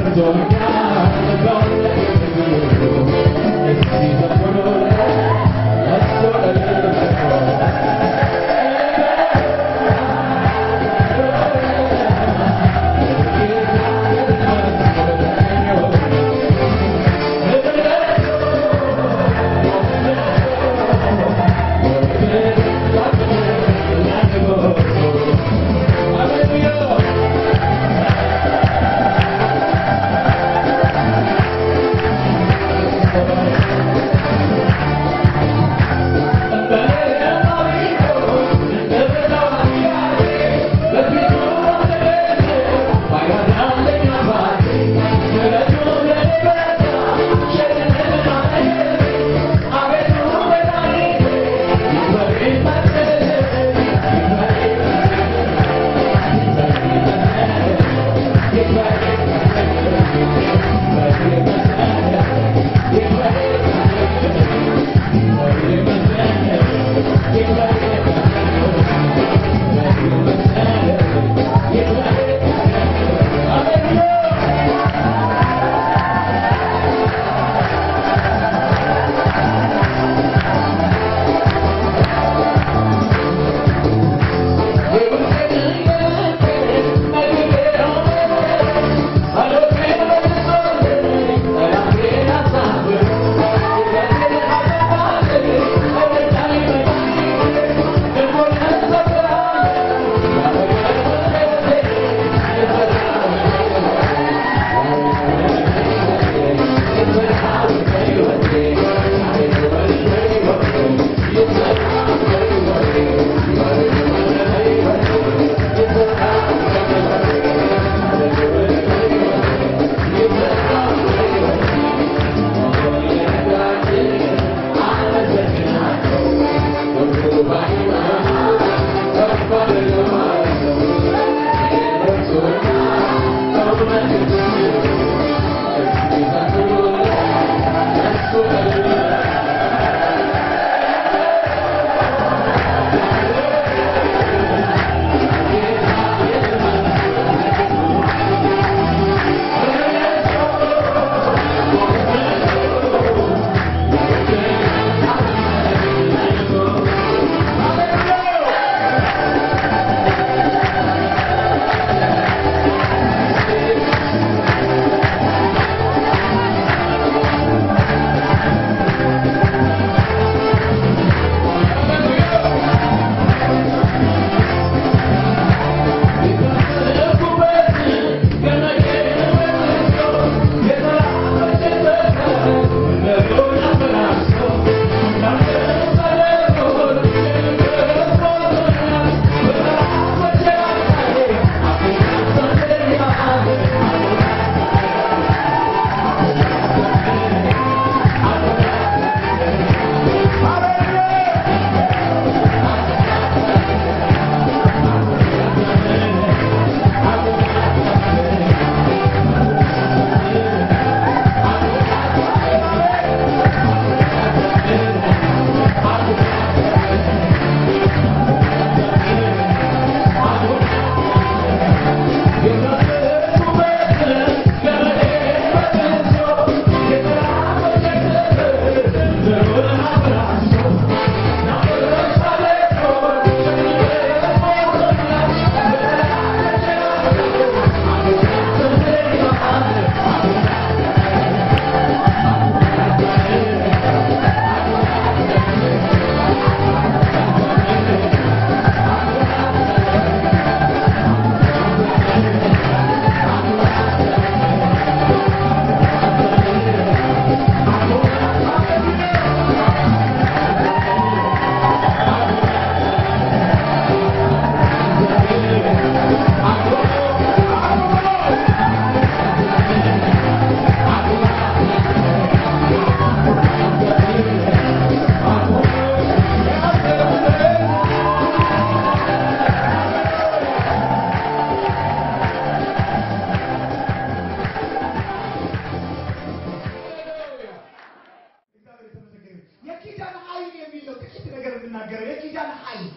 የኪዳን ኃይል የሚለው ጥቂት ነገር የምናገረው የኪዳን ኃይል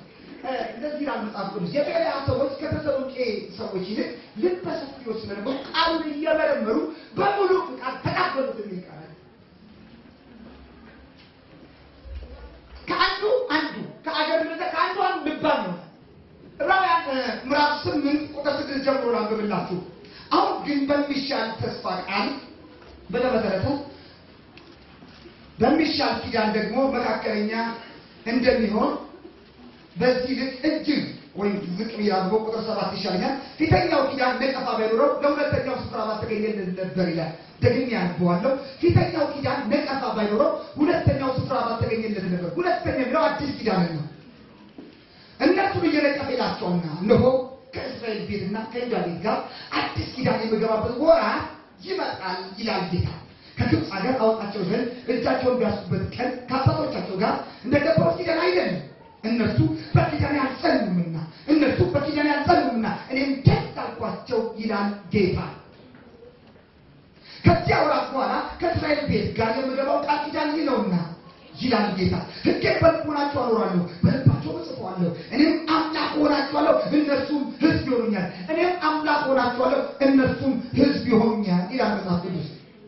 እንደዚህ ይላል መጽሐፍ ቅዱስ የቤሪያ ሰዎች ከተሰሎንቄ ሰዎች ይልቅ ልበ ሰፊዎች ስለነበሩ ቃሉን እየመረመሩ በሙሉ ፍቃድ ተቀበሉት የሚል ቃል አለ። ከአንዱ አንዱ ከአገር ምዘ ከአንዱ አንዱ ልባም ነው። ዕብራውያን ምዕራፍ ስምንት ቁጥር ስድስት ጀምሮ ላንብብላችሁ። አሁን ግን በሚሻል ተስፋ ቃል በተመሰረተ በሚሻል ኪዳን ደግሞ መካከለኛ እንደሚሆን በዚህ ልክ እጅግ ወይም ዝቅ ብያዝቦ ቁጥር ሰባት ይሻለኛል። ፊተኛው ኪዳን ነቀፋ ባይኖረው ለሁለተኛው ስፍራ ባልተገኘለት ነበር ይላል። ደግሜ ያነበዋለሁ። ፊተኛው ኪዳን ነቀፋ ባይኖረው ሁለተኛው ስፍራ ባልተገኘለት ነበር። ሁለተኛ የሚለው አዲስ ኪዳን ነው። እነሱን እየነቀፈ ይላቸውና እነሆ ከእስራኤል ቤትና ከይሁዳ ቤት ጋር አዲስ ኪዳን የምገባበት ወራት ይመጣል ይላል ጌታ። ከግብፅ ሀገር አወጣቸው ዘንድ እጃቸውን ቢያስቡበት ቀን ከአባቶቻቸው ጋር እንደገባሁት ኪዳን አይደለም። እነርሱ በኪዳን ያልጸኑምና እነርሱ በኪዳን ያልጸኑምና እኔም ደስ አልኳቸው ይላል ጌታ። ከዚያ ወራት በኋላ ከእስራኤል ቤት ጋር የምገባው ቃል ኪዳን ይህ ነውና ይላል ጌታ። ሕጌን በልቦናቸው አኖራለሁ፣ በልባቸው እጽፈዋለሁ። እኔም አምላክ ሆናቸዋለሁ፣ እነርሱም ሕዝብ ይሆኑኛል። እኔም አምላክ ሆናቸዋለሁ፣ እነርሱም ሕዝብ ይሆኑኛል ይላል መጽሐፍ ቅዱስ።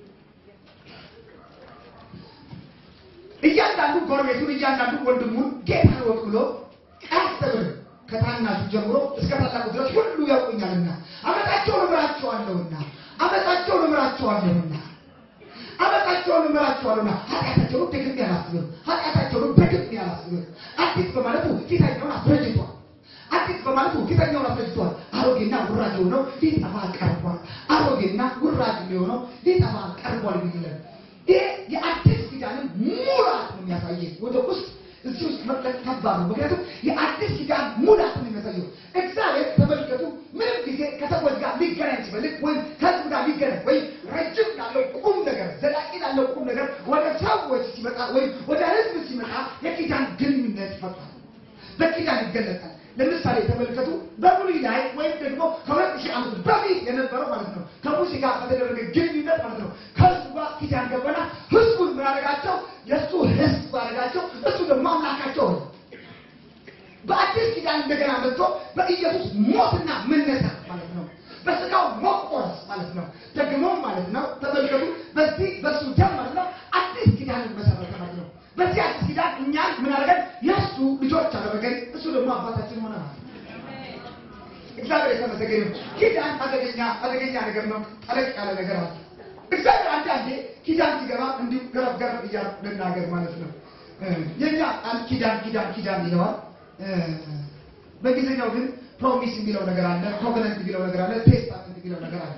እያንዳንዱ ጎረቤቱን እያንዳንዱ ወንድሙን ጌታ ወቅ ብሎ አያስተምርም። ከታናሹ ጀምሮ እስከ ታላቁ ድረስ ሁሉ ያውቁኛልና አመጣቸውን እምራቸዋለሁና አመጣቸውን እምራቸዋለሁና አመጣቸውን እምራቸዋለሁና ኃጢአታቸውን ደግሜ አላስብም፣ ኃጢአታቸውን ደግሜ አላስብም። አዲስ በማለቱ ፊተኛውን አስረጅቷል። አዲስ በማለቱ ፊተኛውን አስረጅቷል። አሮጌና ውራጅ የሆነው ሊጠፋ ቀርቧል። አሮጌና ውራጅ የሆነው ሊጠፋ ቀርቧል ይላል። ይሄ የአዲስ ኪዳንን ሙላት ነው የሚያሳየው። ወደ ውስጥ እዚህ ውስጥ መጥለቅ ከባድ ነው። ምክንያቱም የአዲስ ኪዳን ሙላት ነው የሚያሳየው። እግዚአብሔር ተመልከቱ፣ ምንም ጊዜ ከሰዎች ጋር ሊገናኝ ሲፈልግ ወይም ከህዝብ ጋር ሊገናኝ ወይም ረጅም ላለው ቁም ነገር ዘላቂ ላለው ቁም ነገር ወደ ሰዎች ሲመጣ ወይም ወደ ህዝብ ሲመጣ የኪዳን ግንኙነት ይፈጥራል። በኪዳን ይገለጣል። ለምሳሌ ተመልከቱ በብሉይ ላይ ወይም ደግሞ ከሁለት ሺህ ዓመት በፊት የነበረው ማለት ነው ከሙሴ ጋር በተደረገ ግንኙነት ማለት ነው ከህዝቡ ጋር ኪዳን ገባና ህዝቡን ምን አደረጋቸው? የእሱ ህዝብ አደረጋቸው። እሱ ደግሞ አምላካቸው ነው። በአዲስ ኪዳን እንደገና መጥቶ በኢየሱስ ሞትና መነሳት ማለት ነው። በስጋው መቆረስ ማለት ነው። ደግሞ ማለት ነው ተመልከቱ በዚህ በሱ ደም ማለት ነው አዲስ ኪዳን መሰረተ ማለት ነው። በዚህ አዲስ ኪዳን እኛን ምን አደረገን? የእሱ ልጆች አደረገን። እሱ ደግሞ አባታችን ሆነ ማለት ነው። እግዚአብሔር የተመሰገነ ነው። ኪዳን አደገኛ አደገኛ ነገር ነው። ጠለቅ ያለ ነገር አለ። እግዚአብሔር አንዳንዴ ኪዳን ሲገባ እንዲሁ ገረፍ ገረፍ እያሉ ልናገር ማለት ነው። የኛ ቃል ኪዳን ኪዳን ኪዳን ይለዋል። በእንግሊዝኛው ግን ፕሮሚስ የሚለው ነገር አለ፣ ኮቨነንት የሚለው ነገር አለ፣ ቴስታመንት የሚለው ነገር አለ።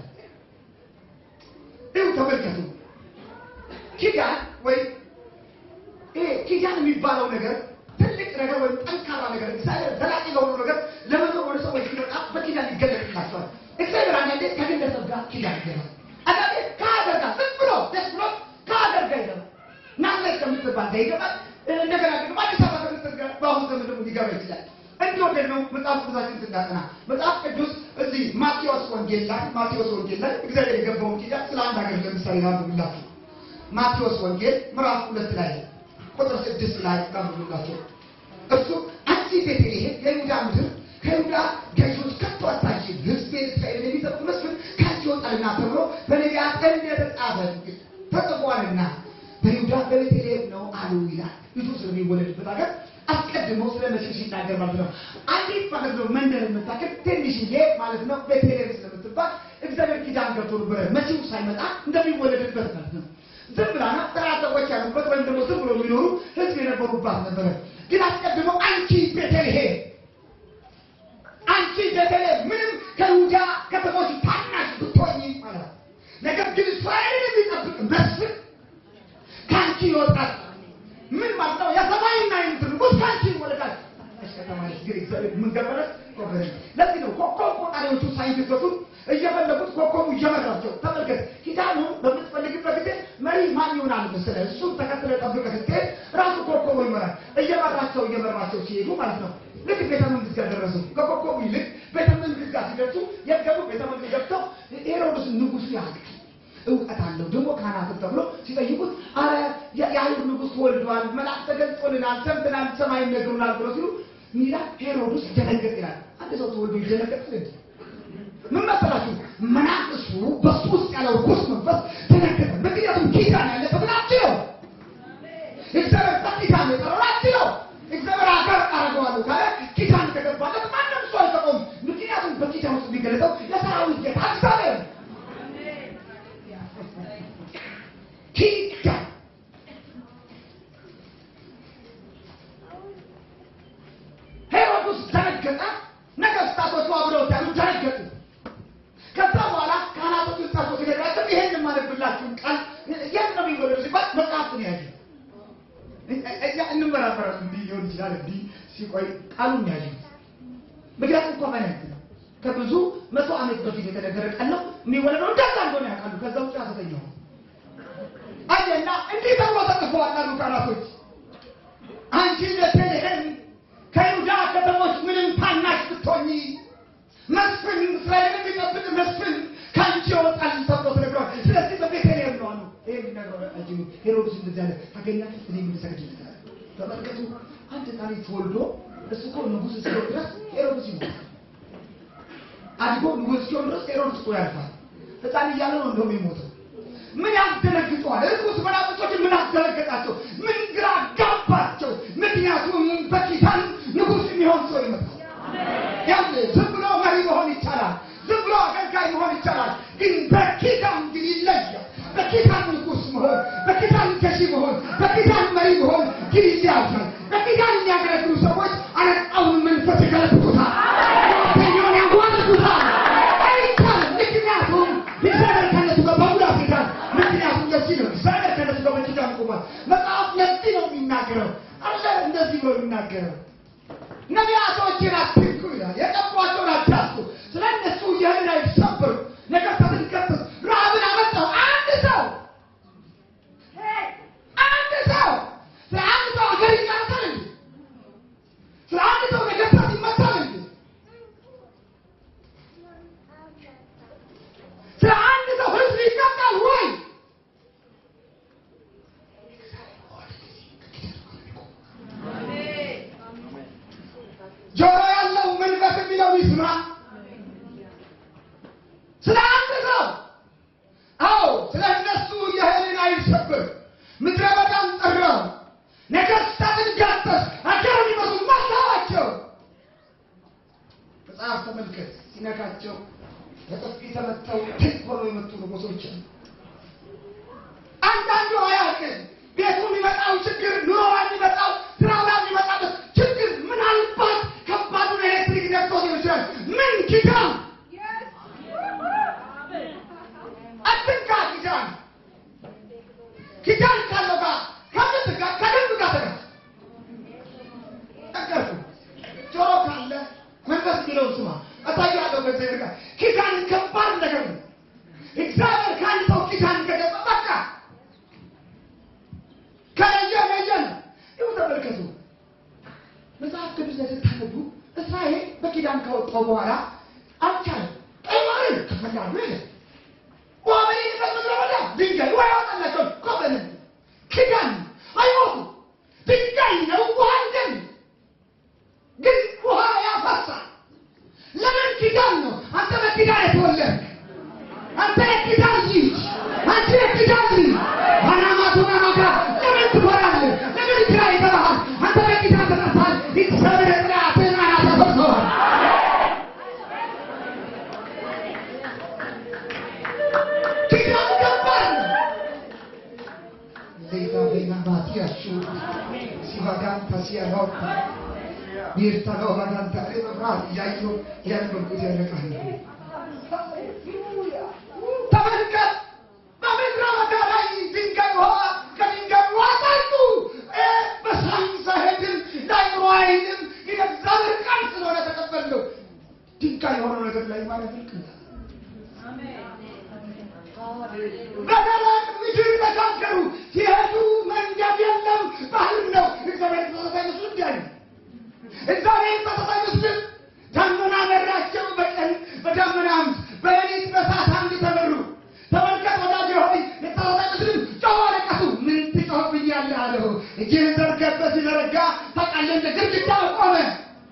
ይኸው ተመልከቱ ኪዳን ወይ ይሄ ኪዳን የሚባለው ነገር ትልቅ ነገር ወይም ጠንካራ ነገር እግዚአብሔር ዘላቂ ለሆኑ ነገር ለመኖር ወደ ሰዎች ሲመጣ በኪዳን ይገለጥላቸዋል። እግዚአብሔር አንዳንዴ ከግለሰብ ጋር ኪዳን ይገባል። አንዳንዴ ከሀገር ጋር ዝም ብሎ ደስ ብሎ ከሀገር ጋር ይገባል። ናዝሬት ከምትባል ጋር ይገባል። እንደገና ደግሞ አዲስ አበባ ከምትል ጋር በአሁኑ ዘመን ደግሞ ሊገባ ይችላል። እንዲወደድ ነው መጽሐፍ ቅዱሳችን ስናጠና መጽሐፍ ቅዱስ እዚህ ማቴዎስ ወንጌል ላይ ማቴዎስ ወንጌል ላይ እግዚአብሔር የገባውን ኪዳን ስለ አንድ ሀገር ለምሳሌ ላንብብላችሁ። ማቴዎስ ወንጌል ምዕራፍ ሁለት ላይ ቁጥር ስድስት ላይ ላንብብላችሁ። እሱ አንቺ ቤተልሔም የይሁዳ ምድር ከይሁዳ ገዢዎች ከቶ አታንሺም፣ ሕዝቤን እስራኤልን የሚጠብቅ መስፍን ከአንቺ ይወጣልና ተብሎ በነቢያት እንደተጻፈ ተጽፏልና በይሁዳ በቤተልሔም ነው አሉ ይላል። ልጁ ስለሚወለድበት ሀገር አስቀድሞ ስለ መሲሁ ሲናገር ማለት ነው። አንዲት ማለት ነው መንደር የምታክል ትንሽዬ ማለት ነው ቤተልሔም ስለምትባል እግዚአብሔር ኪዳን ገብቶ ነበረ መሲሁ ሳይመጣ እንደሚወለድበት ማለት ነው። ዝም ብላና ጥራ ሰዎች ያሉበት ወይም ደግሞ ዝም ብሎ የሚኖሩ ህዝብ የነበሩባት ነበረ። ግን አስቀድሞ አንቺ ቤተልሔም አንቺ ቤተልሔም ምንም ከይሁዳ ከተሞች ታናሽ ብትሆኚ ማለት ነው። ነገር ግን እስራኤልን የሚጠብቅ መስፍን ከአንቺ ይወጣል። ምን ማለት ነው? የሰማይና የምድር ንጉሥ ከአንቺ ይወለዳል። ከተማች ግን እግዚአብሔር ምን ገበረ ቆበረ። ለዚህ ነው ኮከብ ቆጣሪዎቹ ሳይንቲስቶቹ እየፈለጉት ኮከቡ እየመራቸው ተመልከት። ኪዳኑ በምትፈልግበት ጊዜ መሪ ማን ይሆናል መሰለህ? እሱን ተከትለ ጠብቀህ ስትሄድ ራሱ ኮከቡ ይመራል። እየመራቸው እየመራቸው ሲሄዱ ማለት ነው ልክ ቤተ መንግስት ጋር ደረሱ። ከኮከቡ ይልቅ ቤተ መንግስት ጋር ሲደርሱ የገቡ ቤተ መንግስት ገብተው ሄሮድስ ንጉሱ ያውቃል እውቀት አለው ደግሞ ካህናት ተብሎ ሲጠይቁት አረ የአይሁድ ንጉሥ ተወልዷል፣ መልአክ ተገልጾልናል፣ ሰምተናል፣ ሰማይ ነግሩናል ብሎ ሲሉ ሚላ ሄሮድስ ደነገጥ ይላል። አንድ ሰው ተወልዶ ይደነገጥ እንዴ? ምን መሰላችሁ? መናፍሱ በሱ ውስጥ ያለው ርኩስ መንፈስ ደነገጠ። ምክንያቱም ኪዳን ያለበት ናቸው። እግዚአብሔር በኪዳን የጠራው ናቸው። እግዚአብሔር አገር አረገዋለሁ ካለ ኪዳን ከገባለት ማንም ሰው አይሰጠውም። ምክንያቱም በኪዳን ውስጥ የሚገለጠው የሰራዊት ጌታ እግዚአብሔር ነው። ኪዳን ሄሮድስ ደነገጠ። ነገስታቶቹ አብረውት ያሉ ደነገጡ። ከዛ በኋላ ካህናቶቹ ጻፎች ነገራቸው ይሄን የማነብላችሁን ቃል የት ነው የሚወለዱ ሲባል መጽሐፍ ነው ያለ እኛ እንመራመራለን። እንዲህ ሊሆን ይችላል እንዲህ ሲቆይ ቃሉን ያለ ምክንያቱም ኮቨናንት ነው። ከብዙ መቶ ዓመት በፊት የተነገረ ቃል ነው። የሚወለደው እንደዛ እንደሆነ ያውቃሉ። ከዛ ውጭ አሰተኛው አየና እንዲህ ተብሎ ተጽፏል አሉ ካህናቶች አንቺ ቤተልሔም ከይሁዳ ከተሞች ምንም ታናሽ ብትሆኚ መስፍን እስራኤልን የሚጠብቅ መስፍን ከአንቺ ይወጣል ተብሎ ተነግሯል። ስለዚህ በቤተልሔም ነው አሉ። ይሄ የሚነግረው አንቺ ሄሮድስ እንደዚህ አለ። ታገኛችሁ እኔ የምንሰግድለታል። ተመልከቱ፣ አንድ ሕፃን ተወልዶ እሱ እኮ ንጉሥ እስኪሆን ድረስ ሄሮድስ ይሞታል። አድጎ ንጉሥ እስኪሆን ድረስ ሄሮድስ እኮ ያልፋል። ሕፃን እያለ ነው እንደውም የሞተው። ምን ያስደነግጠዋል? እርኩስ መናፍስቶችን ምን አስደነገጣቸው? ምን ግራ ጋባቸው? ምክንያቱም በኪዳን ንጉሥ የሚሆን ሰው ይመጣል። ያው ዝም ብሎ መሪ መሆን ይቻላል። ዝም ብሎ አገልጋይ መሆን ይቻላል። ግን በኪዳን ግን ይለያል። በኪዳን ንጉሥ መሆን፣ በኪዳን ገዢ መሆን፣ በኪዳን መሪ መሆን ግን ይለያል። በኪዳን የሚያገለግሉ ሰዎች አለቃውን መንፈስ ይገለብጡታል፣ ኛውን ያጓልጡታል። አይቻልም። ምክንያቱም እግዚአብሔር ከነሱ ጋር በሙላት ሄዳል። ምክንያቱም ለዚህ ነው እግዚአብሔር ከነሱ ጋር በኪዳን ቆሟል። መጽሐፍ ለዚህ ነው የሚናገረው አለ እንደዚህ ነው የሚናገረው ነቢያቶችን አትንኩ ይላል። የቀቧቸውን አታስቡ። ስለ እነሱ የህን አይሰብሩ ነገሥታትን ቀጥስ ረሃብን አመጣው። አንድ ሰው አንድ ሰው ስለ አንድ ሰው ሀገር ይቀርሳል እንዴ? ስለ አንድ ሰው ነገሥታት ይመታል እንዴ? ስለ አንድ ሰው ህዝብ ይቀጣል ወይ? ጆሮ ያለው መንፈስ የሚለው ይስማ። ስለ አንድ ሰው አዎ፣ ስለ እነሱ የህልን አይሰብር ምድረ በዳን ጠራው፣ ነገሥታትን ጋጠስ፣ አገር የሚመሱ መታዋቸው። መጽሐፍ ተመልከት፣ ሲነካቸው በጥፊ ተመተው ትክ ብለው የመጡ ንጉሶች አሉ። አንዳንዱ አያውቅም ቤቱ የሚመጣው ችግር፣ ኑሮ የሚመጣው ስራው ላይ የሚመጣበት ችግር ምናልባት ከባዱን ኤሌክትሪክ ነቅቶ ሊሆን ይችላል። ምን ኪዳን አትንካ። ኪዳን ኪዳን ካለው ጋር ከምን ጋር ከደንብ ጋር ተጋ ነገርኩ። ጆሮ ካለ መንፈስ የሚለውን ስማ። እታያለሁ በእግዚአብሔር ጋር ኪዳን ከባድ ነገር ነው። እግዚአብሔር ከአንድ ሰው ኪዳን ከገባ በቃ ከለየ ለየ ነው። ይኸው ተመልከቱ። መጽሐፍ ቅዱስ ላይ ስታነቡ እስራኤል በኪዳን ከወጣው በኋላ አልቻለም። ቀይ ባህርን ከፈላሉ ይለ ውሃ በሌለበት ምድረ በዳ ድንጋይ ውሃ ያወጣላቸው ኮበንን ኪዳን አይሞቱ ድንጋይ ነው ውሃ አይደል፣ ግን ውሃ ያፈሳል። ለምን ኪዳን ነው? አንተ በኪዳን የተወለድክ አንተ የኪዳን ልጅ አንተ የኪዳን ልጅ ባናማቱና ማጋ ለምን ትፈራለህ? ለምን ግራ ይገባሃል? አንተ በኪዳን ተጠርተሃል። እግዚአብሔር ጥራትን አናተፈርተዋል። ኪዳን ገባል ሌላ ቤና ማቲያሹ ሲቫጋንታ ሲያኖታ ሚርታኖ ባጋንታ መብራት እያዩ ያንበርኩት ያለቃል ተመልከት በምድረ በዳ ላይ ድንጋይ ውሃ ከድንጋይ ውሃ ጠጡ። እ በሳይንስ አይሄድም፣ ለአእምሮ አይሄድም። የእግዚአብሔር ቃል ስለሆነ ተቀበልነው። ድንጋይ የሆነው ነገር ላይ ማለት ልክ ነው። በደረቅ ምድር ተሻገሩ። ሲሄዱ መንገድ የለም፣ ባህር ነው። እግዚአብሔር ተመሳሳይ ምስሉ እንዲህ አለ። እግዚአብሔር ተመሳሳይ ምስል ደመና መራቸው በቀን በደመና አምድ በሌሊት በእሳት አምድ ተመሩ። ተመልከት ወዳጄ ሆይ የተመሳሳይ ምስልም ጮኸ አለቀሱ። ምን ትጮህብኛለህ አለው። እጅህን ዘርግተህ ሲዘረጋ ታውቃለህ፣ እንደ ግድግዳ ቆመ።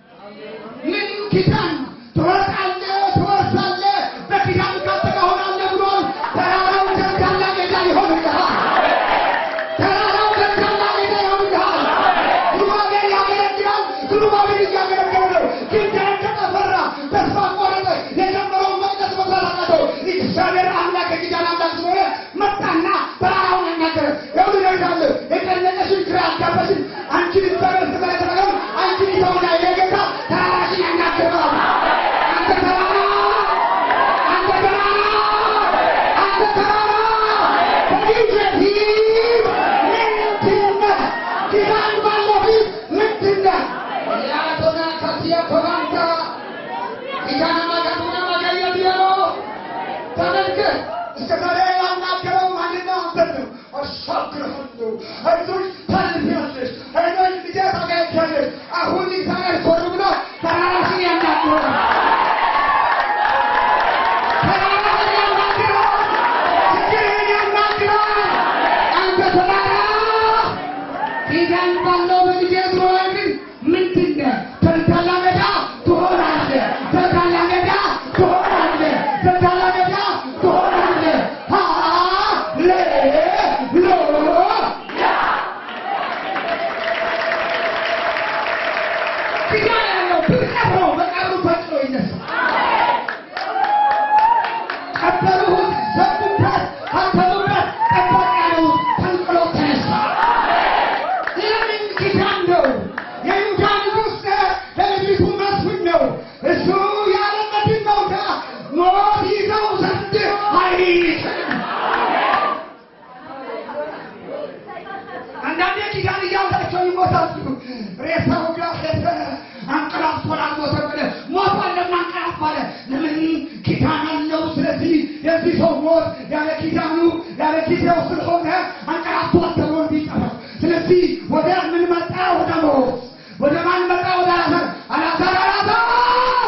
ኪዳን ትወርቃለህ፣ ትወርሳለህ፣ በኪዳን ካንተ ጋር እሆናለሁ ብሏል። ተራራው ደልዳላ ሜዳ ይሆንልሃል። ተራራው ደልዳላ ሜዳ ይሆንልሃል። ዙሩባቤል ያገለግላል። ዙሩባቤል እያገለገለ ነው። ግን ደነገጠ፣ ፈራ፣ ተስፋ ቆረጠ። የጀመረውን መቅደስ መስራት አቃተው። እግዚአብሔር አምላክ የኪዳን አምላክ ስለሆነ መጣና ተራራውን አናገረ። ይኸውልህ እነግርሃለሁ፣ የጨነቀሽን ግራ ያጋባሽን አንቺን እግዚአብሔር ስተመለከተው አንቺን ይተውና የጌታ ተራራሽን ያናግረዋል። አንተ ተራራ አንተ ተራራ አንተ ተራራ በፊት ምንድን ነህ? ኪዳን ባለው ፊት ምንድን ነህ? ያቶና ካሲያ ቶናንታ ኪዳን ማጋቱና ማጋየት ያሎ ተመልከት። እስከ ዛሬ ያናገረው ማንና አንተን ነው። አሻግርሃለሁ፣ አይዞሽ ታልፊያለሽ፣ አይዞሽ ልጄ ታገኛለሽ። አሁን እግዚአብሔር ዞር ብሎ ተራራሽን ያናግረዋል። ተራራሽን ያናግረዋል። ችግርህን ያናግረዋል። አንተ ተራራ ኪዳን ባለው በልጄ ዙሪያ ግን ምንድን ነህ? ተልካላ ሜዳ ትሆናለህ። ተልካላ ሜዳ ትሆናለህ። ተልካላ ሜዳ ትሆናለህ። ሃሌሉያ ኪዳን ያለው ብትቀብረው በቀብሩ ፈጥኖ ይነሳል። ቀበሩት፣ ዘጉበት፣ አተሙበት፣ ጠበቅ ያሉት ተንቅሎ ተነሳ። ለምን ኪዳን ነው? የይሁዳ ንጉሥ ለልጅቱ መስፍን ነው። እሱ ያለ መድን መውጫ ሞት ይዘው ዘንድ አይችልም። አንዳንዴ ኪዳን እያላቸው ይሞታሉ። ሬሳው ጋር ሄደ አንቀላፍቷል፣ አልሞተም ብለህ ሞቷል፣ ለምን አንቀላፋ አለ? ለምን ኪዳን አለው። ስለዚህ የዚህ ሰው ሞት ያለ ኪዳኑ ያለ ጊዜው ስለሆነ አንቀላፍቷል ተብሎ እንዲጠራ ስለዚህ ወደ ምን መጣ? ወደ ሞት። ወደ ማን መጣ? ወደ አላዛር። አላዛር አላዛር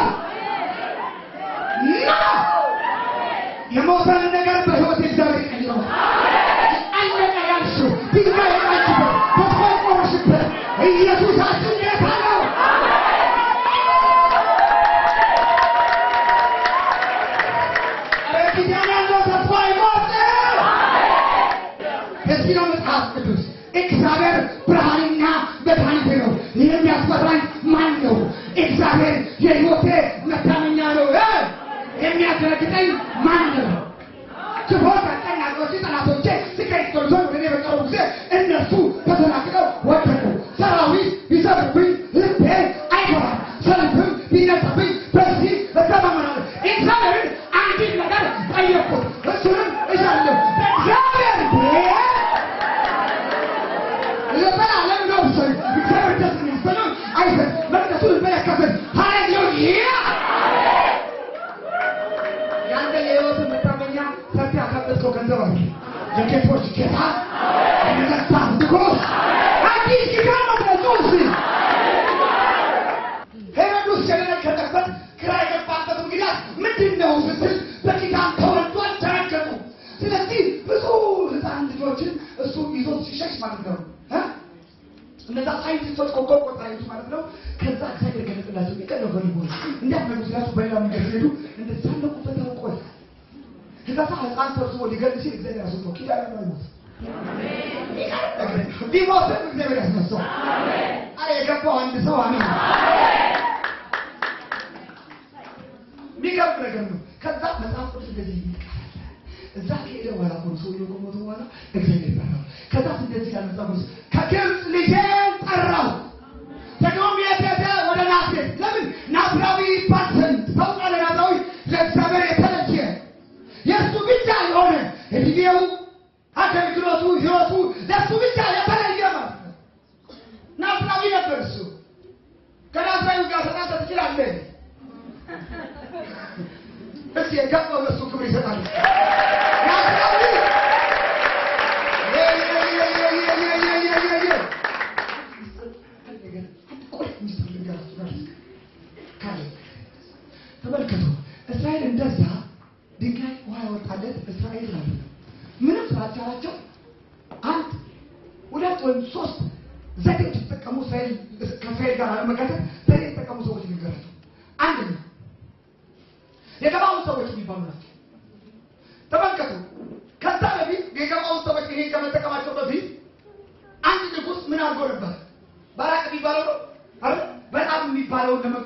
ና! የሞተን ነገር በሕይወት እግዚአብሔር ቀይረው አለቀ ያልሽው ድንጋይ የጣልሽበት ተስፋ የቆረሽበት ኢየሱሳችን ጌታ ነው። ኧረ ኪዳን ያለው ተስፋ አይሞትም። ለዚህ ነው መጽሐፍ ቅዱስ እግዚአብሔር ብርሃንና መድኃኒቴ ነው፣ የሚያስፈራኝ ማን ነው? እግዚአብሔር የሕይወቴ መታመኛ ነው፣ እ የሚያስረግጠኝ ማን ነው? ክፎች አስጨናቂዎች ጠላቶቼ ስቀኝ ቶልቶ ወደ እኔ በቀረቡ ጊዜ እነሱ ተሰናክለው ወደቁ። ሰራዊት ቢሰብርብኝ ልቤ አይፈራም፣ ሰልፍም ቢነሳብኝ በዚህ እተማመናለሁ። እግዚአብሔርን አንዲት ነገር ጠየቅኩት፣ እሱንም እሻለሁ በእግዚአብሔር ቤት ለዘላለም ነው ሰው እግዚአብሔር ደስ የሚሰኘው አይፈር መቅደሱን ይመለከትን ሃሌሉያ ያንተ የህይወት መታመኛ ሰፊ ያካበትከው ገንዘብ አለ የጌቶች ጌታ የነገሥታት ንጉሥ አዲስ ኪዳን ነው በጽሑፍ ሄሮድስ የደነገጠበት ግራ የገባበት ምክንያት ምንድን ነው ስትል በኪዳን ተወልዷል ተረገጡ ስለዚህ ብዙ ህፃን ልጆችን እሱ ይዞ ሲሸሽ ማለት ነው እ? እነዛ ሳይንቲስቶች ኮከብ ቆጣሪዎች ማለት ነው ከዛ እግዚአብሔር ገለጥላቸው የቀረበ ሊሆን እንዳትመሉ ስላቸው በሌላ መንገድ ሲሄዱ እንደሳለቁበት ያውቆል ከዛ ህፃን ሰብስቦ ሊገል ሲል እግዚአብሔር ያስወጣው ኪዳን ነው ይሞት ቢሞትም እግዚአብሔር ያስነሳው አረ የገባው አንድ ሰው አሜን የሚገርም ነገር ነው ከዛ መጽሐፍ ቅዱስ እንደዚህ ይቃላል እዛ ከሄደ በኋላ እኮ ነው ሰውየው ከሞተ በኋላ እግዚአብሔር ጠራው። ከዛ እንደዚህ ያለ መጽሐፍ ቅዱስ ከግብፅ ልጄን ጠራው። ደግሞም የት ሄደ? ወደ ናዝሬት። ለምን ናዝራዊ ይባል ዘንድ ታውቃለ። ናዝራዊ ለእግዚአብሔር የተለየ የእሱ ብቻ የሆነ እድሜው፣ አገልግሎቱ፣ ህይወቱ ለእሱ ብቻ የተለየ ማለት ነው። ናዝራዊ ነበር እሱ። ከናዝራዊ ጋር ተጣጣ ትችላለህ። እስኪ የገባው ለእሱ ክብር ይሰጣል። ናዝራዊ ተመልከቱ። እስራኤል እንደዛ ድንጋይ ውሃ ያወጣለት እስራኤል ማለት ነው። ምንም ስላልቻላቸው አንድ ሁለት ወይም ሶስት ዘዴ ሲጠቀሙ እስራኤል ከእስራኤል ጋር ለመጋጨት ዘዴ የተጠቀሙ ሰዎች ንገራቸው። አንድ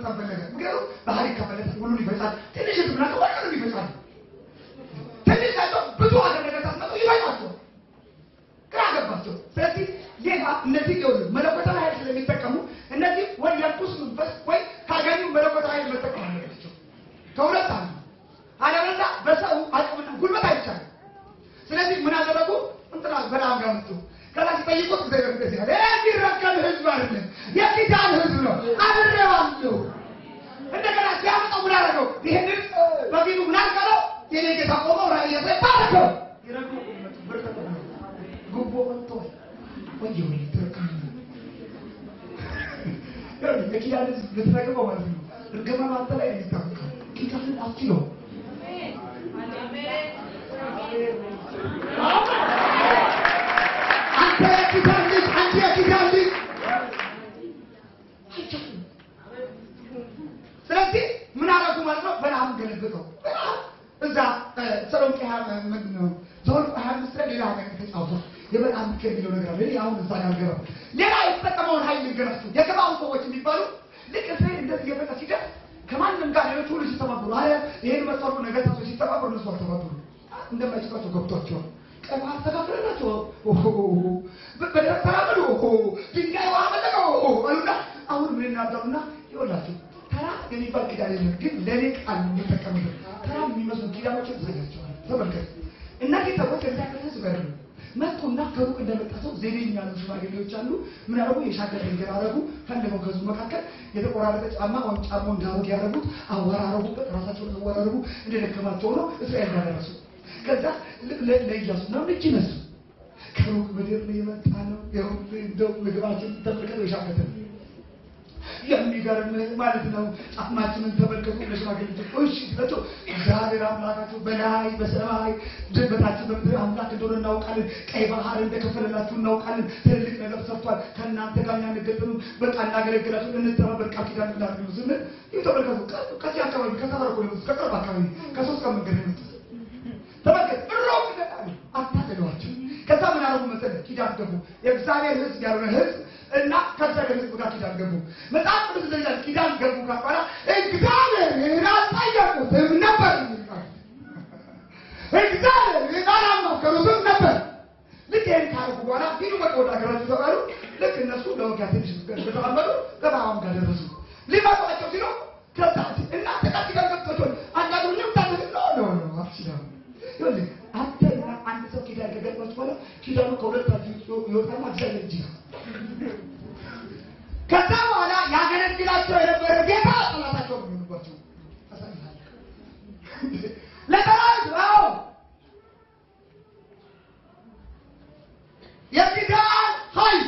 የመጣበት ነገር ምክንያቱም ባህሪ ከፈለጠ ሁሉን ይፈጻል። ትንሽ ህዝብና ሁሉንም ይፈጻል። ትንሽ ናቸው ብዙ ሀገር ነገር ታስመጡ ይበቃቸው፣ ግራ ገባቸው። ስለዚህ ጌታ እነዚህ ሊሆኑ መለኮታዊ ኃይል ስለሚጠቀሙ እነዚህ ወይ የርኩስ መንፈስ ወይ ካገኙ መለኮታዊ ኃይል መጠቀም አለባቸው። ከሁለት አንዱ አለበለዚያ በሰው አቅምና ጉልበት አይቻልም። ስለዚህ ምን አደረጉ? እንትና በላም ጋር መጡ። ከዛ ሲጠይቁት እግዚአብሔር እንደዚህ አለ፣ የሚረከብ ህዝብ አይደለም የኪዳን ህዝብ ነው፣ አብሬዋለሁ። እንደገና ሲያመጣው ምን አደረገው? ይሄንን በፊቱ ምን አልቀረው? የኔ ጌታ ቆመው ራእይ ያሳይ ባረከው። ይረግሙ ቁመቱ ብር ተቀበሉ። ጉቦ ወጥቷል። ወየ ወይ ተረከሙ የኪዳን ህዝብ ልትረግመው ማለት ነው። እርግማን አንተ ላይ ነው የሚታወቀው። ኪዳንን አትችለው አንተ የኪዳን ልጅ አንቺ የኪዳን ልጅ አይቻልም። ስለዚህ ምን አደረጉ ማለት ነው? በለዓም ገለበጠው። በለዓም እዛ ሰሎንቄ ምንድን ነው ዘኍልቍ ሀያ አምስት ላይ ሌላ ነገር ተጫውቶ የበለዓም ምክር የሚለው ነገር አለ። እኔ አሁን እዛ ያልገባም ሌላ የተጠቀመውን ኃይል ልንገራችሁ። የገባውን ሰዎች የሚባሉ ልክ እስራኤል እንደዚህ እየበቃ ሲደርስ ከማንም ጋር ሌሎች ሁሉ ሲተባበሩ አለ ይሄን መሰሩ ነገስታቶች ሲተባበሩ እነሱ አልተባበሩ እንደማይችሏቸው ገብቷቸዋል። ቀን አስተካክለናቸው በደረቅ ተራመዱ ድንጋይ ውሃ መለቀው አሉና አሁን ምን እናደርጉና ይወላችሁ ተራ የሚባል ኪዳን የለም፣ ግን ለእኔ ቃል የሚጠቀምበት ተራ የሚመስሉ ኪዳኖችን ዘጋቸዋል። ተመልከት እነዚህ ሰዎች እግዚአብሔር ህዝብ ያሉ መጡና ከሩቅ እንደመጣ ሰው ዜዴኛ ያሉ ሽማግሌዎች አሉ። ምን ያደረጉ የሻገር ድንገር አረጉ። ፈለገው ከህዝቡ መካከል የተቆራረጠ ጫማ ወይም ጫማው እንዳሮግ ያደረጉት አወራረቡበት፣ ራሳቸውን አወራረቡ እንደደከማቸው ነው እስራኤል ያደረሱ ከዛ ለኢያሱ ነው እጅ ነሱ ከሩቅ ምድር ነው የመጣ ነው። እንደው ምግባችን ተመልከተው የሻገተ የሚገርም ማለት ነው። ጫማችንን ተመልከቱ። ለሽማግሌዎች እሺ ሲላቸው እግዚአብሔር አምላካችሁ በላይ በሰማይ በታችን በምድር አምላክ እንደሆነ እናውቃለን። ቀይ ባህር እንደከፈለላችሁ እናውቃለን። ትልልቅ ነገር ሰርቷል። ከእናንተ ጋር ያንገጥም በቃ እናገለግላችሁ እንተባበር ቃል ኪዳን እንዳደርግ ስንል ይህ ተመልከቱ። ከዚህ አካባቢ ከተባረኩ ከቅርብ አካባቢ ከሶስት ቀን መንገድ ነው ተመልከት እሮቅ ይገጣሉ አታገሏቸው። ከዛ ምን አረጉ መሰለህ? ኪዳን ገቡ። የእግዚአብሔር ሕዝብ ያልሆነ ሕዝብ እና ከእግዚአብሔር ሕዝብ ጋር ኪዳን ገቡ። መጽሐፍ ቅዱስ እንደዚህ ኪዳን ገቡ ካባላ እግዚአብሔርን አልጠየቁትም ነበር የሚል ቃል እግዚአብሔርን አላማከሩትም ነበር። ልክ ይህን ካረጉ በኋላ ሂዱ በቃ ወደ ሀገራችሁ ተባሉ። ልክ እነሱ ለውጊያ ትንሽ እንደተራመዱ ገባሁን ጋር ደረሱ። ሊመጧቸው ሲሉ ከዛ እናንተ ቃል ኪዳን ገብታችኋል አንዳንዱ ልምታትል ነው ነው ነው አትችላም ይኸውልህ አንተና አንድ ሰው ኪዳን ከገባች በኋላ ኪዳኑ ከሁለታችሁ ይወጣና እግዚአብሔር እጅ ነው። ከዛ በኋላ ያገለግላቸው የነበረ ጌታ ጠላታቸው ነው የሚሆንባቸው። ለጠላት አዎ የኪዳን ኃይል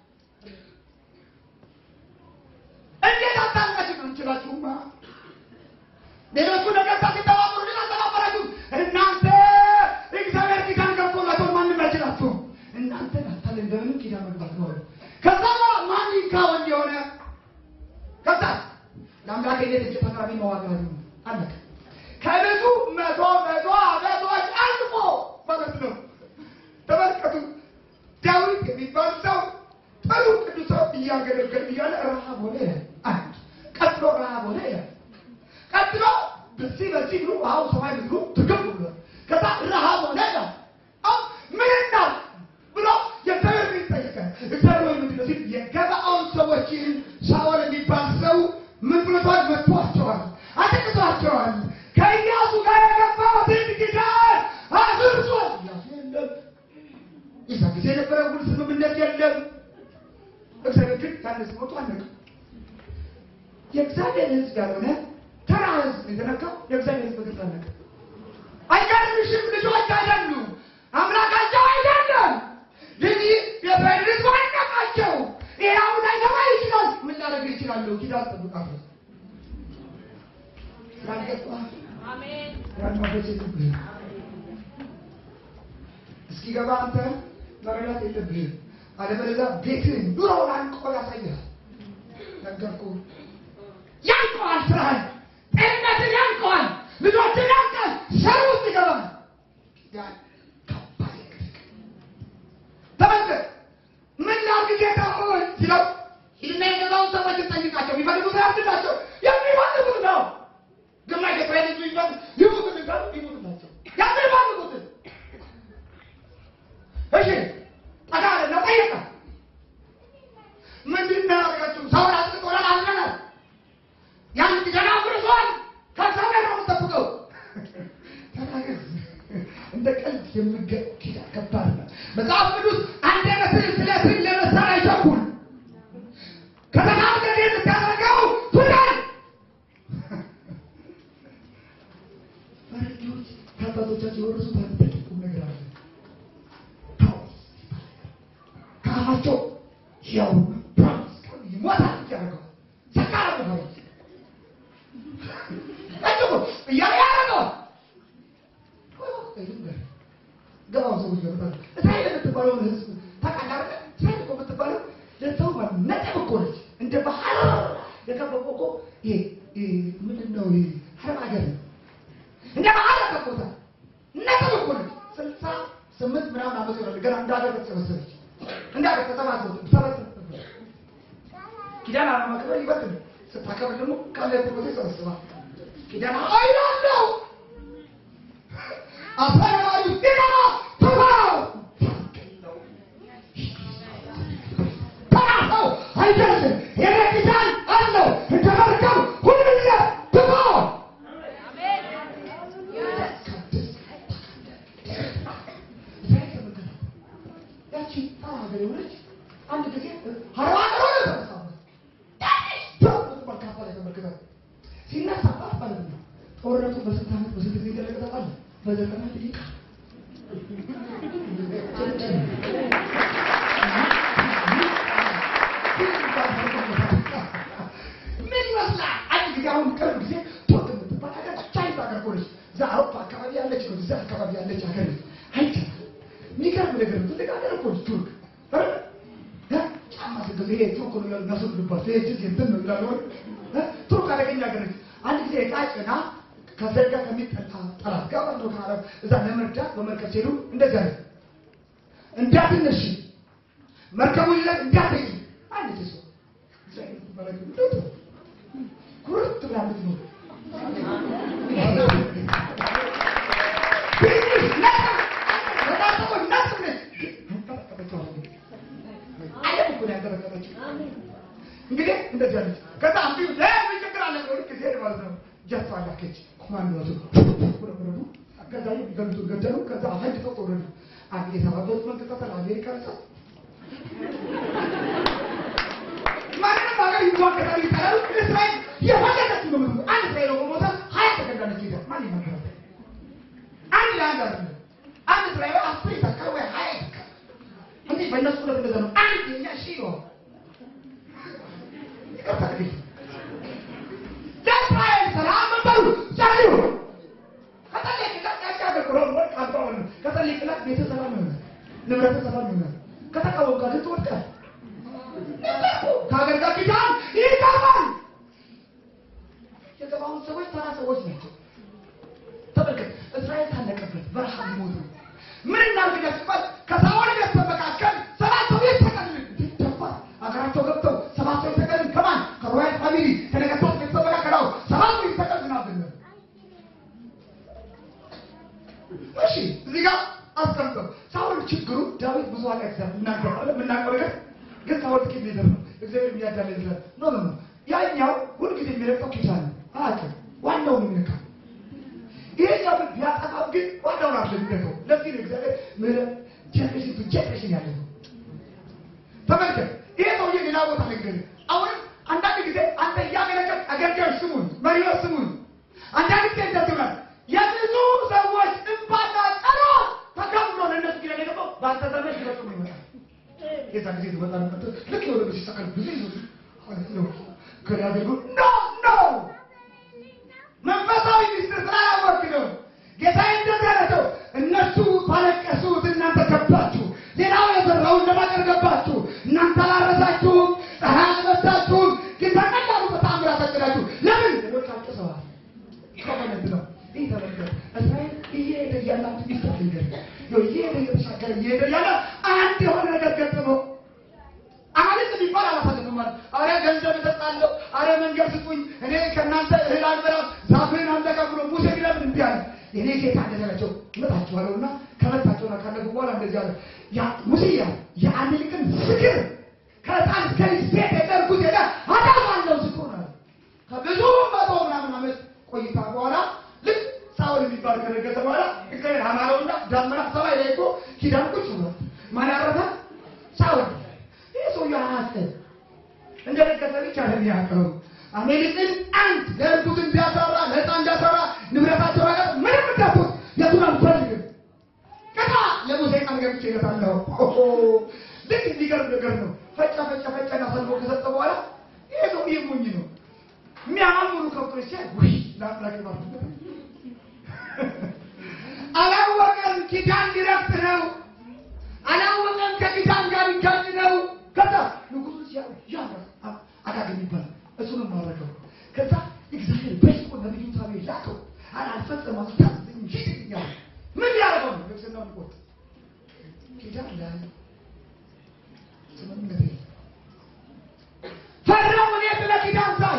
እንዴት አታውቃችሁ ነው እንችላችሁማ ሌሎቹ ነገስታት ሲተባበሩ ግን አልተባበራችሁም። እናንተ እግዚአብሔር ኪዳን ገብቶላቸው ማንም አይችላችሁም። እናንተ ናታል እንደምንም ኪዳን መግባት ነው። ከዛ በኋላ ማን ይካወን የሆነ ከዛ ለአምላክ ሄደ እጅ ተቃራቢ መዋጋት ነው አለቀ። ከብዙ መቶ መቶ አመቶች አልፎ ማለት ነው። ተመልከቱ ዳዊት የሚባል ሰው ጥሩ ቅዱስ ሰው እያገለገል እያለ ረሃብ ሆነ ይላል። አንድ ቀጥሎ ረሃብ ሆነ ይላል። ቀጥሎ በዚህ በዚህ ብሎ ውሃው ሰማይ ብሎ ትግብ ብሎ ከዛ ረሃብ ሆነ ይላል። አሁን ምን እናል ብሎ የእግዚአብሔር ቤት ጠየቀ። እግዚአብሔር ወይ ምንድን ነው ሲል የገባዖን ሰዎችን ሳኦል የሚባል ሰው ምን ብሎቷል? መጥቷቸዋል፣ አጥቅቷቸዋል። ከኢያሱ ጋር የገባሁትን ኪዳን አፍርሷል። ኢያሱ የለም። የዛ ጊዜ የነበረ ውል ስምምነት የለም። እግዚአብሔር ግን ያነስ ሞቱ አለቀ። የእግዚአብሔር ሕዝብ ያልሆነ ተራ ሕዝብ የተነካው የእግዚአብሔር ሕዝብ ግን አለቀ። አይገርምሽም? ልጆች አይደሉም፣ አምላካቸው አይደለም። ግን የእስራኤል ሕዝብ አይነቃቸው። ይሄ አሁን አይገባ ይችላል። ምን ላደርግ ይችላለሁ? ኪዳን ጠብቃለሁ። እስኪገባ አንተ መረዳት የለብህም። አለበለዚያ ቤትህን ኑሮውን አንቆ ያሳያል። ነገርኩህ። ያንቀዋል፣ ስራህን፣ ጤንነትን ያንቀዋል፣ ልጆችን ያንቃል፣ ሸር ውስጥ ይገባል። ያን ከባድ ንግግር ተመልከት። ምን ላድርግ ጌታ ሆይ ሲለው ሂድና የገባውን ሰዎች ጠይቃቸው፣ የሚፈልጉት ያድርጋቸው። ያ እንደ ቀልድ የሚገ ኪዳን ከባድ ነው። መጽሐፍ ቅዱስ አንድ መስል ስለ ስል ለመሳር አይቸኩል ከተናገር የምታደርገው ፍዳን ፈረንጆች ከአባቶቻቸው የወረሱት አንድ ትልቅ ቁም ነገር አለ። ፕሮሚስ ከአፋቸው ያው ፕሮሚስ ይሞታል ያደርገዋል ሰካራ ፈረንጅ ጠጭቆ እያለ ያደርገዋል ገባው ሰዎች ገባ እስራኤል የምትባለው ህዝብ ታውቃለህ? እስራኤል እኮ የምትባለው ለሰው ነጥብ እኮ ነች። እንደ ባህር የከበበው እኮ ይሄ ይሄ ምንድን ነው? ይሄ አረብ ሀገር ነው። እንደ ባህር ከቦታ ነጥብ እኮ ነች። ስልሳ ስምንት ምናምን ዓመት ይሆናል ገና እንደ ሀገር ተሰበሰበች። እንደ ሀገር ተሰባሰቡ ተሰበሰበ ኪዳን አለማክበር ይበልጥ ነው። ስታከብር ደግሞ ካለበት ቦታ ይሰበስባል። ኪዳን አይላለው አፈራሪ ጤና ተባው ተናው አይደለም የኔ ኪዳን አለው እንደ መርከብ ሁሉም ተባው ያቺ ተራ ሀገር የሆነች አንድ ጊዜ ሀረባ ሀገር ሆነ ተመሳሳይ መካፈል የተመለከተ ሲነሳባት ማለት ነው። ጦርነቱ በስንት ዓመት በስንት ጊዜ ገለገለባል? በዘጠና ደቂቃ ምን ይመስላል? አንድ ጊዜ አሁን ቅርብ ጊዜ ቱርክ የምትባል ሀገር ቻይና ሀገር ሆነች። እዛ አውሮፓ አካባቢ ያለች ነው። እዛ አካባቢ ያለች ሀገር ነች። አይቻልም። የሚገርም ነገር ነው። ትልቅ ሀገር እኮ ነች ቱርክ ጫማ ስገዛ ይሄ ቱርክ ነው ይላሉ። እናስወግድባቸው ይሄ ጅዝ እንትን ነው ይላሉ። ቱርክ አደገኛ ሀገር ነች። አንድ ጊዜ ዕቃ ጭና ከዘጋ ከሚጠጣ ጠላት ጋር አንዱ ከአረብ እዛ ለመርዳት በመርከብ ሲሄዱ እንደዚያ ነው። እንዳትነሽ መርከቡ ላይ እንዳትሄጂ አንድ ሰው ኩርት ብላ ምትኖር እንግዲህ እንደዚህ አለች። ከዛ አንዱ ለምን ችግር አለ ብሎ ልክ ሲሄድ ማለት ነው ጀቷ ላከች። ኮማንዶቱ ወረዱ። ከዛ ገምቱ ገደሉ። ከዛ አፈንድ ተው ወረዱ። አንድ የተባበሩት መንግስታት አሜሪካ ሳ ማንንም ሀገር ይዋቀጣል ይጠላሉ። እስራኤል የፈለገች ነው ምንም አንድ እስራኤል ሞታ ሀያ ተገዳለች ሄደ ማን ይመክራል? አንድ ለአንድ አለ አንድ እስራኤል አስር ይተካል ወይ ሀያ ይተካል። እንዲህ በእነሱ ሁለት እንደዛ ነው። አንድ የኛ ሺ ነው ለእስራኤል ሰላም በሉ ጸልዩ። ከጸለይክላት ያቺ ሀገር ብሎ ቃባውን ከጸለይክላት ቤተ ሰላም ይሆናል፣ ንብረት ሰላም ይሆናል። ከተቃወምካት ግን ትወድቃለህ። ከሀገር ጋር ኪዳን ይገባል። የገባውን ሰዎች ተራ ሰዎች ናቸው። ተመልከት፣ እስራኤል ታለቀበት በረሃ ሊሞት ነው። ምን እናድርግ ሲባል ከሳኦል ቤተሰብ መካከል ሰባት ሰው የተቀልን ደፋር ሀገራቸው ገብተው ሰባት ሰው የተቀልን ከማን ከሮያል ፋሚሊ ከነገስታት ቤተሰብ መካከል አሁን ሰባት ሰው የተቀልን አብነ እሺ፣ እዚህ ጋር አስቀምጠው ሳኦል ችግሩ ዳዊት ብዙ ኃጢአት ይሰራል እናገራለን የምናውቀው ነገር ግን ሳኦል ጥቂት ሊደር ነው እግዚአብሔር የሚያዳለ ይችላል ኖ ኖ ኖ ያኛው ሁልጊዜ የሚረቀው ኪዳን ነው አያውቅም ዋናው ነው የሚነካው ይሄኛው ግን ቢያጠፋው ግን ዋናውን አለ የሚነካው ለዚህ ነው እግዚአብሔር ምህረት ጀነሬሽን ቱ ጀነሬሽን ያለ ነው ተመልከት ይሄ ሰውዬ ሌላ ቦታ ነገር አሁንም አንዳንድ ጊዜ አንተ እያገለገል አገልጋዮች ስሙን መሪዎች ስሙን አንዳንድ ጊዜ እንደትናል የብዙ ሰዎች እንባና ጸሎት ተከምሮ ለእነሱ ኪዳን የገባው በአንተ ዘመን ሊፈጽሙ ይመጣል የዛ ጊዜ ትመጣ ነበር ልክ የሆነ ሲሰቀል ብዙ ይዞ ከያገሉ ኖ ኖ መንፈሳዊ ሚስጥር ስላላወቅ ነው ጌታ እንደዚህ አላቸው እነሱ ባለቀሱት እናንተ ገባችሁ ሌላው የዘራውን ለማቀር ገባችሁ እናንተ አላረሳችሁም ፀሐይ አልመታችሁም ግን በቀላሉ በተአምራት አጨዳችሁ ለምን ሌሎች አልቅሰዋል ይቆመነት ነው ይህ ተመልከት እስራኤል እየሄደ እያላችሁ ይስታል ይገር እየሄደ እየተሻገረ እየሄደ እያለ አንድ የሆነ ነገር ገጠመው አማልክት የሚባል አላሳልፍም ማለት አረ ገንዘብ እሰጣለሁ፣ አረ መንገድ ስጡኝ፣ እኔ ከእናንተ እህል አልበላም፣ ዛፍህን አልነካ ብሎ ሙሴ ቢለምን እምቢ አለ። እኔ ጌታ እንደተላቸው እመጣችኋለሁና ከመጣቸውና ካለፉ በኋላ እንደዚህ አለ። ያ ሙሴ ያ የአማልክትን ፍቅር ከሕፃን እስከ ልጅ ቤት የጠርጉት ሄደ አጠፋለሁ ዝክሩን አለ። ከብዙ መቶ ምናምን ዓመት ቆይታ በኋላ ልክ ሳውል የሚባል ከነገሰ በኋላ እግዚአብሔር አማረውና ዳመና ሰማይ ላይ እኮ ኪዳን ቁጭ ብሏል። ማን ያረፈ? ሳውል። ይህ ሰው ያራሰ እንደ ነገሰ ብቻ ነው የሚያውቀው። አሜሪክን አንድ ለእርጉዝን ቢያሰራ ለሕፃ እንዲያሰራ ንብረታቸው ነገር ምንም እንዳትወት የቱን አንፈልግም። ከታ የሙሴ ቃል ገብቼ ይለታለሁ። ልክ የሚገርም ነገር ነው። ፈጨ ፈጨ ፈጨና ሰልቦ ከሰጠ በኋላ ይሄ ሰው ይህ ሞኝ ነው። የሚያማምሩ ከብቶች ሲያይ ውይ ለአምላክ ባርቱ አላወቀም። ኪዳን ሊረፍት ነው። አላወቀም። ከኪዳን ጋር ይጋጭ ነው። ከዛ ንጉሱ ሲያ ያ አጋገኝ ይባላል። እሱንም ማረከው። ከዛ እግዚአብሔር በስቆ ነቢዩ ሳሙኤል ላከው። አላልፈጸማ ታዝኝ ይያል ምን ያደረገው ነው? ልብስና ምቆት ኪዳን ላይ ስምምነት የለም። ፈራው እኔ ስለ ኪዳን ሳይ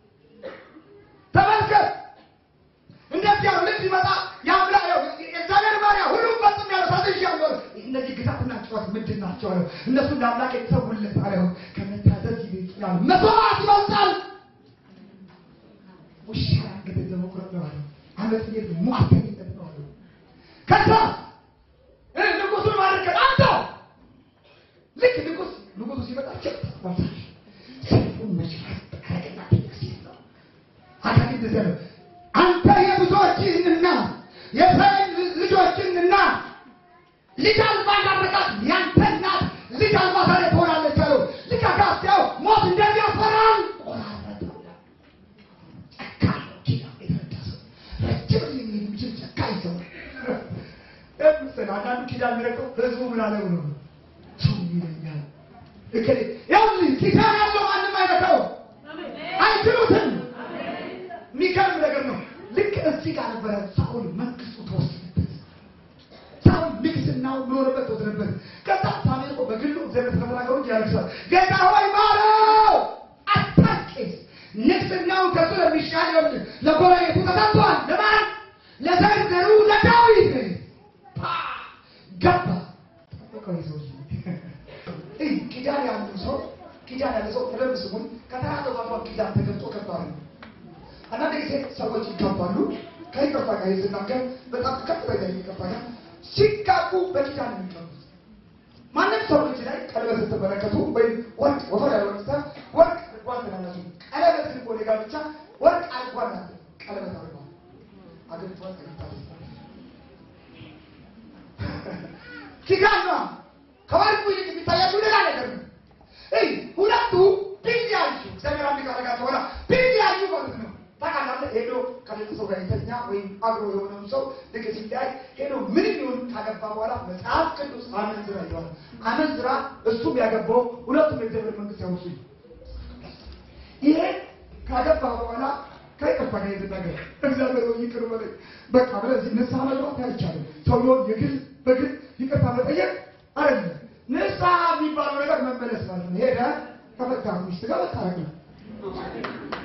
ተመልከት እንደዚህ ያው ልጅ ይመጣ ያምላ ያው የእግዚአብሔር ባሪያ ሁሉም ፈጽም ያለው ታዝዣለሁ። እነዚህ ግዛትና ጨዋታ ምንድን ናቸው አለው። እነሱ እንደ አምላክ የተሰውለት አለው። ከመታዘዝ ይበልጣል፣ መስዋዕት ይበልጣል። ውሻ አንገትን ለመቁረጥ ነው አለው። አመት ሄድ ሟተኝነት ነው አለው። ከዛ እ ንጉሱን ማድረግ አንተ ልክ ንጉስ ንጉሱ ሲመጣ ቸክ ሰይፉን መችራት አረገና ሲል ነው አካል እንደዚያ ነው። አንተ የብዙዎችንና የእስራኤል ልጆችንና ልጅ አልባ እንዳደረጋት ያንተ እናት ልጅ አልባ ዛሬ ትሆናለች አለው። ልክ አጋስያው ሞት እንደሚያፈራን ቆራረጠው። ጨካኝ ነው ኪዳን የተረዳ ሰው፣ ረጅም ጊዜ የሚሄድ የሚችል ጨካኝ ሰው ነው። ምስል አንዳንዱ ኪዳን የሚረቀው ህዝቡ ምን አለ ብሎ ነው። ሰው ይለኛል እከሌ ያው ኪዳን ያለው ማንም አይነካውም፣ አይችሉትም። የሚገርም ነገር ነው። ልክ እዚህ ጋር ነበረ ሳኦል መንግስቱ ተወሰነበት። ሳኦል ንግስናው ኖርበት ተወሰነበት። ከዛ ሳሙኤል እኮ በግሉ እግዚአብሔር ከተናገሩ እንጂ ያለቅሳል። ጌታ ሆይ ማረው፣ አታርቄስ ንግስናው ከሱ ለሚሻል ይወድ ለጎረቤቱ ተሰጥቷል። ለማን ለዘርዘሩ ለዳዊት ፓ ገባ ጠበቀው ይዘው እይ ኪዳን ያሉ ሰው ኪዳን ያለ ሰው በደንብ ስሙን ከተናገሩ ኪዳን ተገልጦ ከባድ ነው። አንዳንድ ጊዜ ሰዎች ይጋባሉ። ከይቅርታ ጋር ስናገር በጣም ከፍተኛ ይቅርታ ጋር ሲጋቡ በኪዳን ነው የሚጋቡት። ማንም ሰው ልጅ ላይ ቀለበት ስትመለከቱ ወይም ወርቅ ወፈር ያለ ወርቅ ስታ ወርቅ አድርጓል ትላላችሁ። ቀለበት ግን ወደ ጋብቻ ወርቅ አድርጓል ናት ቀለበት አድርጓል አግብቷል ተግብታለች። ኪዳን ነው ከወርቁ ይልቅ የሚታያችሁ ሌላ ነገር ነው። እይ ሁለቱ ቢለያዩ እግዚአብሔር አንድ ካረጋቸው በኋላ ቢለያዩ ማለት ነው ታውቃለህ ሄዶ ከቤተሰቡ ጋር የተኛ ወይም አብሮ የሆነው ሰው ልክ ሲታይ ሄዶ ምንም ይሁን ካገባ በኋላ መጽሐፍ ቅዱስ አመንዝራ ይለዋል። አመንዝራ እሱም ያገባው ሁለቱም የእግዚአብሔር መንግስት ያውሱ። ይሄ ካገባ በኋላ ከይቅርታ ጋር የተናገር እግዚአብሔር ወይ ይቅር በለኝ በቃ ብለህ ንስሐ መግባት አይቻልም። ሰውየውን የግል በግል ይቅርታ መጠየቅ አይደለም። ንስሐ የሚባለው ነገር መመለስ ማለት ነው። ሄደህ ከፈታ ሚስት ጋር መታረቅ ነው።